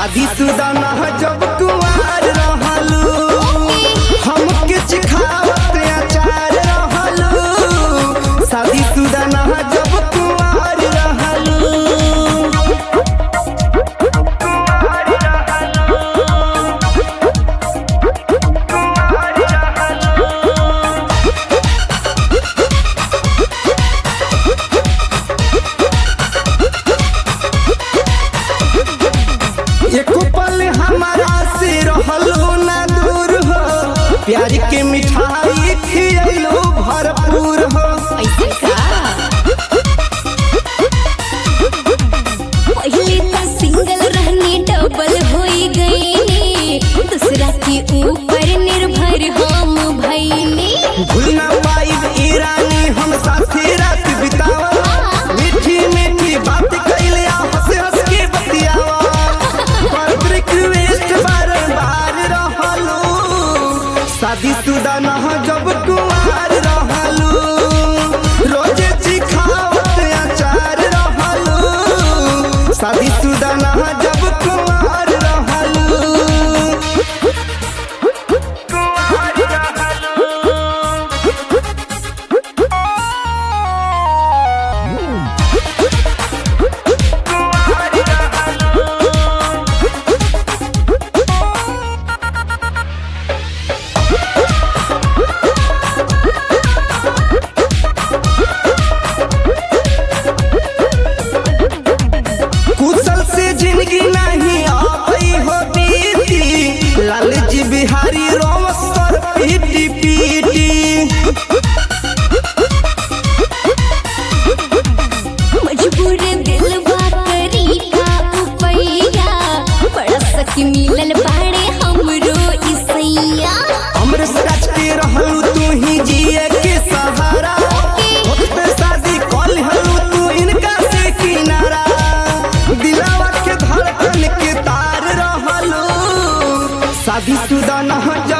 शादी शुदा ना जब कुमार रहलू हम किछ खावत अचार रहलू शादी शुदा ना जब कुमार रहलू एको पल हमारा से रहलो ना दूर हो प्यार के मिठाई खियलो भरपूर हो ऐसे का पहले तो सिंगल रहने डबल हो गई दूसरा के ऊपर निर्भर हम भइनी भूल ना पाइब ईरानी हम साथे रात बितावा मीठी मीठी बात कैले आ हंस हंस के बतियावा पर रिक्वेस्ट बार बार रहलो शादी शुदा ना जब कुमार रहलू रोजे चिखावत अचार रहलू शादी शुदा ना जब कुमार रहलू कुशल से जिंदगी नहीं आबई हो बीती लाल जी बिहारी रोम सर पीटी पीटी मजबूर दिल करी का उपैया बड़ा सखी मिलल बाड़े हमरो इसैया हमरे सच के रहलू तू ही जिए के सहारा वक्त शादी कल हलू तू इनका से किनारा दिलावा के धड़कन के तार रहलू शादी शुदा न